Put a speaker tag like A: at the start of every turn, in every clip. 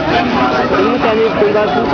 A: mutane sun ba su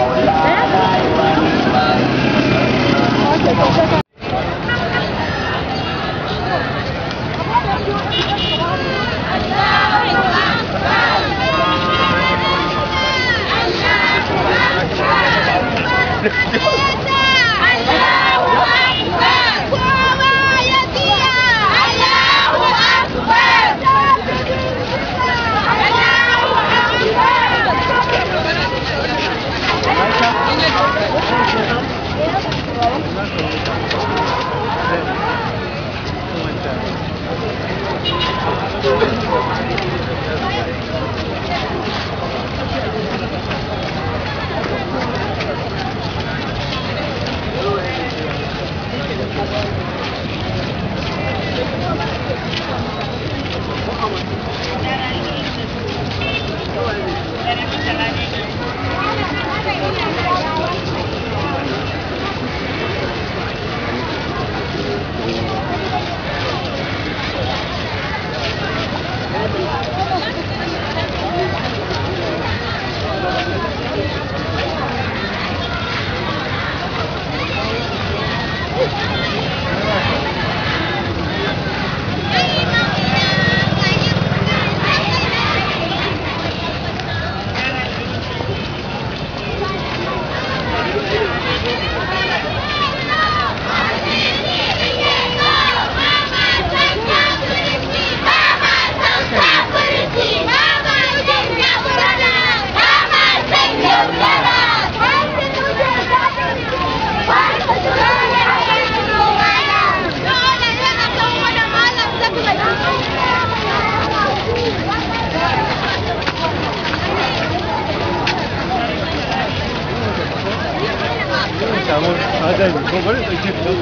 A: samu hadari ko bari da ke don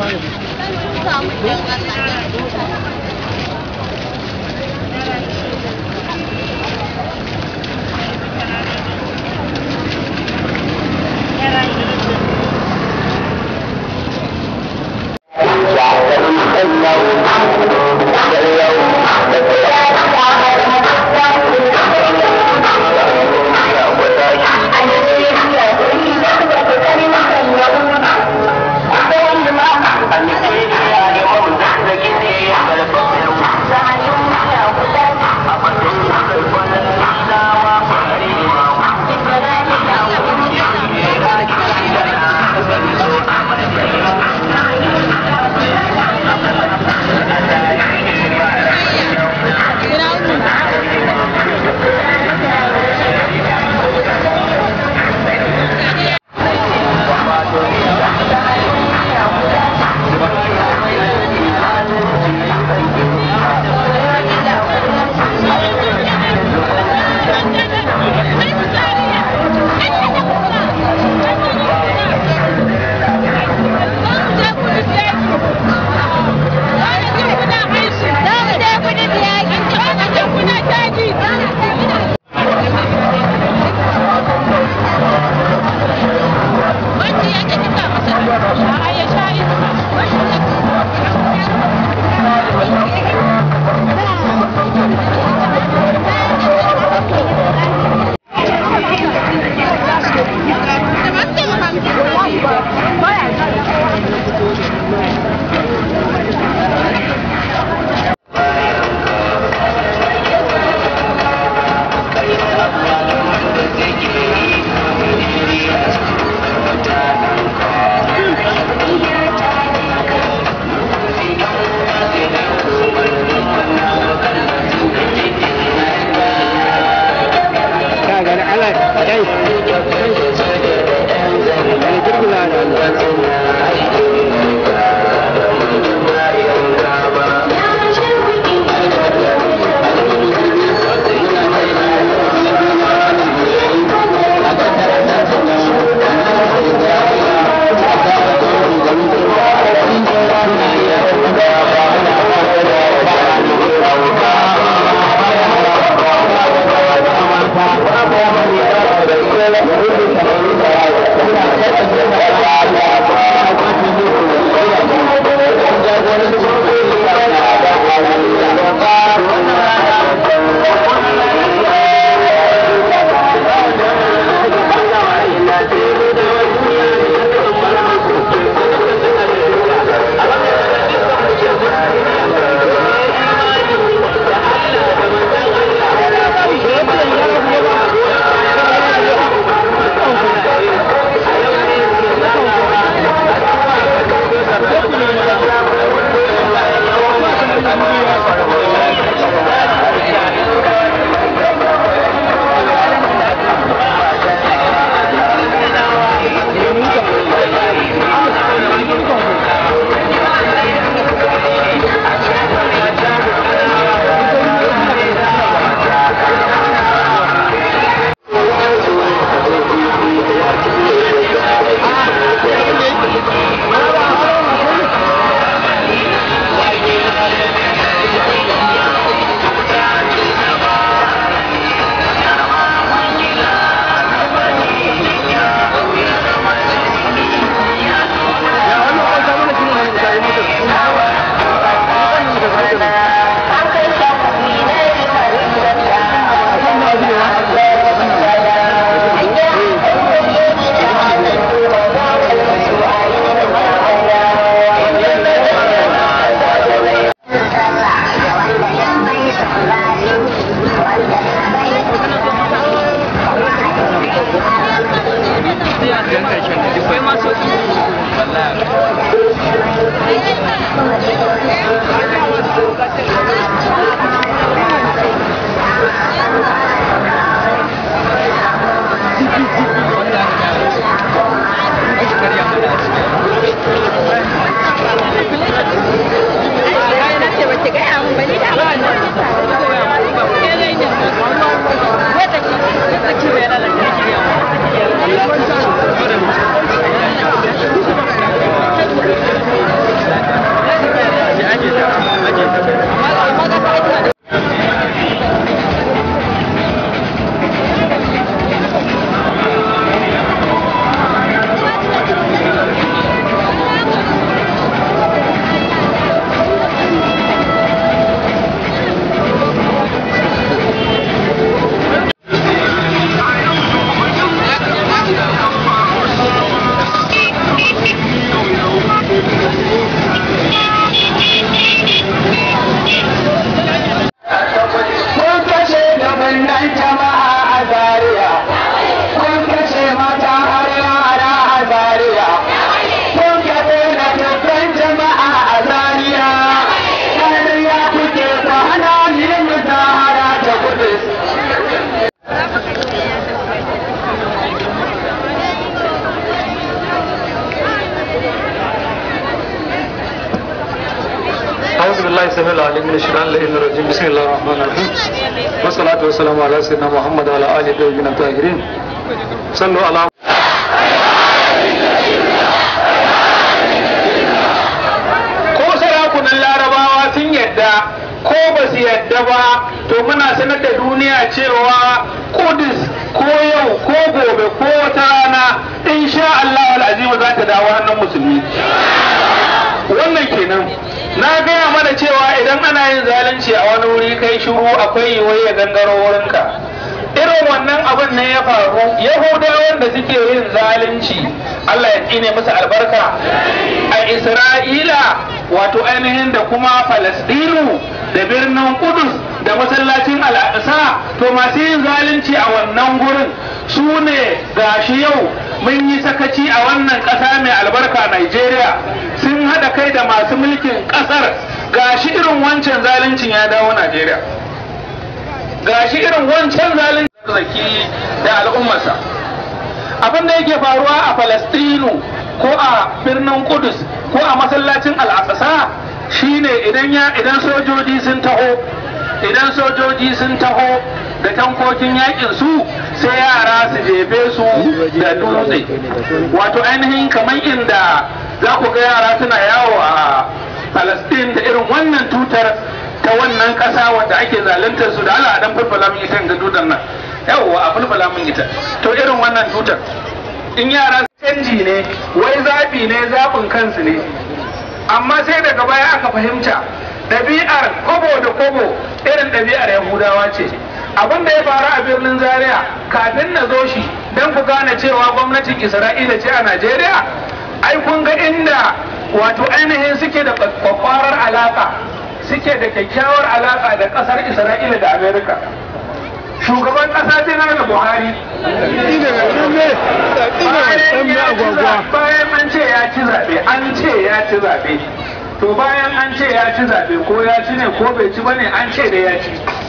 A: fara
B: Thank you. السميع العليم من الشيطان اللعين الرجيم بسم الله الرحمن الرحيم والصلاة والسلام على سيدنا محمد وعلى آله الطيبين الطاهرين صلوا على
A: ko sarakunan larabawa sun yadda ko ba su yadda ba to muna sanar da duniya cewa kudus ko yau ko gobe ko wata rana insha Allah al'azima za ta dawo hannun musulmi wannan kenan na gaya mana cewa idan ana yin zalunci a wani wuri kai shiru akwai yiwuwar ya gangaro wurinka irin wannan abin ne ya faru yahudawan da suke yin zalunci Allah ya tsine musu albarka a isra'ila wato ainihin da kuma falastinu da birnin kudus da masallacin al'aqsa to masu yin zalunci a wannan gurin su ne gashi yau mun yi sakaci a wannan ƙasa mai albarka Najeriya sun haɗa kai da masu mulkin ƙasar gashi irin wancan zaluncin ya dawo Najeriya gashi irin wancan zalunci zaki da al'ummarsa abin da yake faruwa a Falastinu ko a birnin Kudus ko a masallacin Al-Aqsa shine idan ya idan sojoji sun taho idan sojoji sun taho da tankokin yakin su sai yara su jefe su da dutse wato ainihin kamar inda za ku ga yara suna yawo a Palestine da irin wannan tutar ta wannan ƙasa wanda ake zaluntar su da Allah dan fulfula min ita ga dudan nan yawwa a fulfula min ita to irin wannan tutar in yara canji ne wai zabi ne zabin kansu ne amma sai daga baya aka fahimta ɗabi'ar kobo da kobo irin ɗabi'ar yahudawa ce abin da ya faru a birnin zaria kafin na zo shi don ku gane cewa gwamnatin isra'ila ce a najeriya ai kun ga inda wato ainihin suke da kwakwarar alaka suke da kyakkyawar alaka da kasar isra'ila da amerika shugaban kasa janar buhari bayan an ce ya ci zaɓe an ce ya ci zaɓe to bayan an ce ya ci zaɓe ko ya ci ne ko bai ci ba ne an ce da ya ci